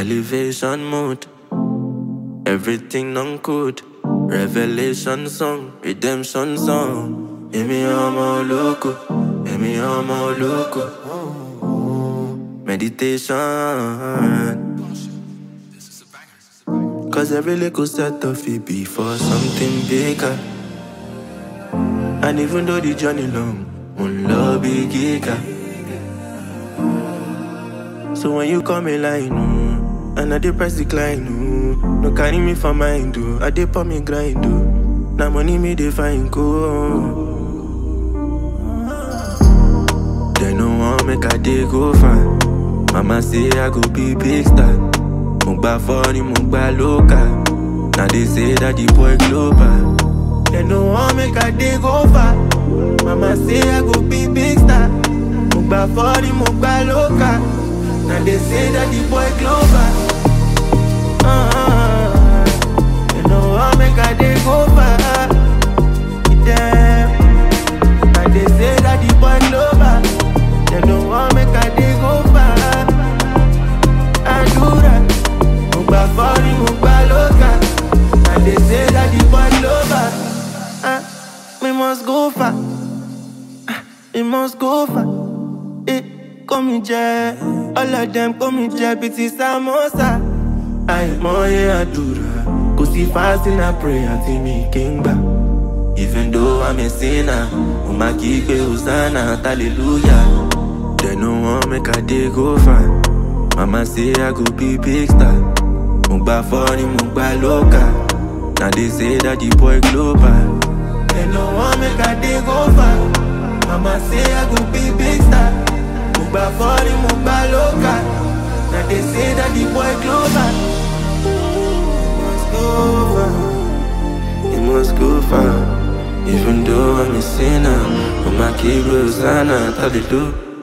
Elevation mode. Everything on code. Revelation song. Redemption song. Emi ọmọ olóko. Emi ọmọ olóko. Meditation. Cause every little set of it be for something bigger. And even though the journey long, one love be giga. So when you come in line, oh, and I dey press decline, oh, no carry me for mind, oh, I dey pour me grind, oh. Now money me dey find go. They no want make I dey go far. Mama say I go be big star. Mo gba funny, mo gba local. Now they say that the boy global. They no want make I dey go far. Mama say I go be big star. Mo gba funny, mo gba local. Now they say that the boy global. Ah, they no want make I dey go far. Damn. Now they say that the boy global. They no want make I dey go far. I do that. Mo gba funny, mo gba local. Now they say that the boy global. Ah, we must go far. Ah, we must go far. Eh, kó mi jẹ, all of them kó mi jẹ bíi ti samosa. Àìmọye àdúrà, kò sí fasting and prayer tí mi kì í gbà. Even though I'm a sinner, mo máa kí pé Hosanna, hallelujah. They no want make I dey go far. Mama say I go be big star. Mo gba funny, mo gba local. Now they say that the boy global. They no want make I dey go far. Mama say I go be big star. Mo gba funny, mo gba local. Now they say that the boy global. Must go far. He must go far. Even though I'm a sinner, but my kid Rosanna, tell the do.